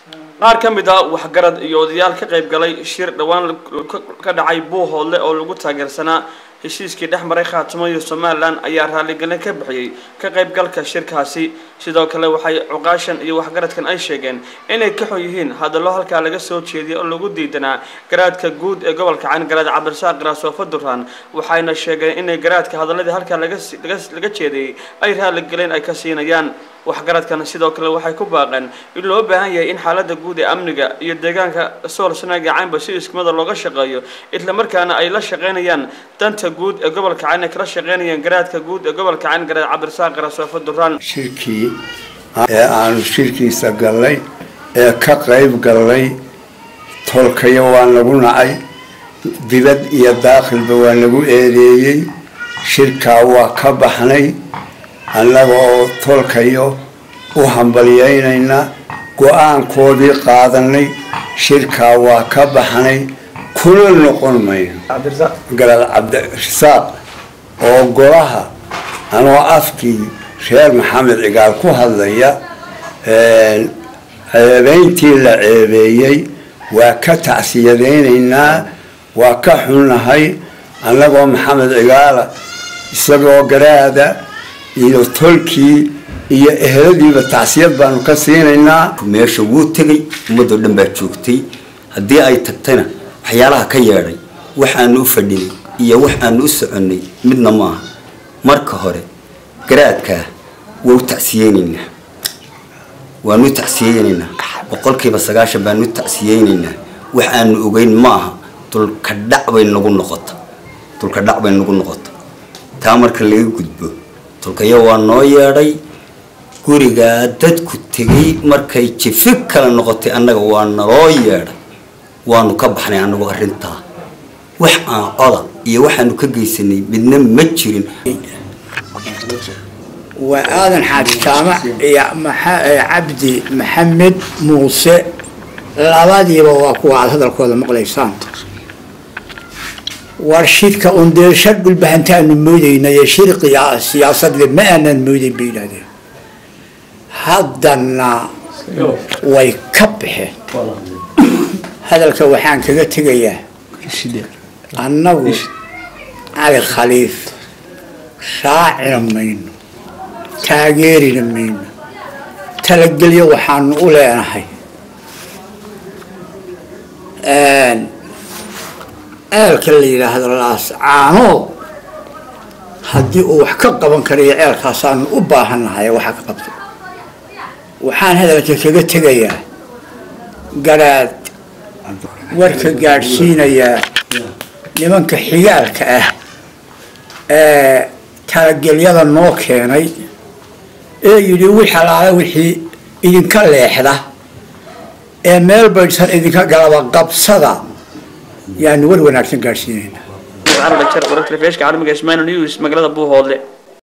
qaar ka mid ah waxgarad iyo odayaal ka qayb galay shir dhowaan ka dhacay buuhoodle oo lagu taageersanaa heshiiskii dhex maray khaatimo iyo somalilan ayaa raaligelin ka bixiyey ka qaybgalka shirkaasi sidoo kale waxay cuqaashan iyo waxgaradkan ay sheegeen inay ka xun yihiin hadallo halkaa laga soo jeediyay oo lagu diidanaa garaadka guud ee gobolka cayn garaad cabdirasaaq garaasoofa duraan waxayna sheegeen inay garaadka hadaladii halkaa laga jeedayay ay raaligelin ay ka siinayaan waxgaradkan sidoo kale waxay ku baaqeen in loo baahan yahay in xaalada guud ee amniga iyo deegaanka sool sanaaga caynba si iskumada looga shaqeeyo islamarkaana ay la shaqeynayaan danta guud ee gobolka cayn ay kala shaqeynayaan garaadka guud ee gobolka cayn garaad cabdirasaaq garaasoofa duraan shirkii ee aanu shirkiisa gallay ee ka qayb gallay tolkayo waa nagu nacay dibad iyo daakhilba waa nagu eedeeyey shirkaa waa ka baxnay annaga oo tolkayo u hambalyaynayna go-aankoodii qaadanay shirkaa waa ka baxnay kuna noqon mayno garaad cabdirasaaq oo golaha anoo afkii reer maxamed cigaal ku hadlaya ceebeyntii la ceebeeyey waa ka tacsiyadaynaynaa waa ka xunnahay annagoo maxamed cigaala isagoo garaada iyo tolkii iyo eheladiiba tacsiyad baanu ka siinaynaa meesha wuu tegay ummadoo dhan baa joogtay haddii ay tagtayna waxyaalaha ka yeedhay waxaanu u fadhinay iyo waxaanu u soconnay midna maaha marka hore garaadkaa waa u tacsiyeynaynaa waanu u tacsiyeynaynaa boqolkiiba sagaashan baanu u tacsiyeynaynaa waxaanu ogeyn maaha dulka dhac bay nagu noqota dulka dhac bay nagu noqota taa marka laga gudbo dulkayo waa noo yeedhay gurigaa dadku tegay markay jifi kala noqotay annaga waa naloo yeedhay waanu ka baxnay annagu arrintaa wax aan coda iyo waxaanu ka geysanay midna ma jirin waa aadan xaaji jaamac iyo cabdi maxamed muuse labadiiba waa kuwa aada hadalkooda maqlaysaan war shirka undeesha dhulbahantaanu moodaynay shir siyaasadle ma aanaan moodayn bay yidhahdeen haddana way ka baxeen hadalka waxaan kaga tegayaa annagu cali khaliif raacina mayno taageerina mayno talagelyo waxaanu u leenahay ceelka la yidhaahdo laascaanood haddii uu wax ka qaban karayo ceelkaasaanu u baahannahay waxa ka qabto waxaan hadalka kaga tegayaa garaad warka gaadhsiinayaa nimanka xigaalka ah ee talagelyada noo keenay ee yidhi wix alaala wixii idinka leexda ee meel baydhsan idinka galaba qabsada yaanu war wanaagsan gaadhsiinaynaa wararka telefishka caalamiga ismail news magaalada buuhoodle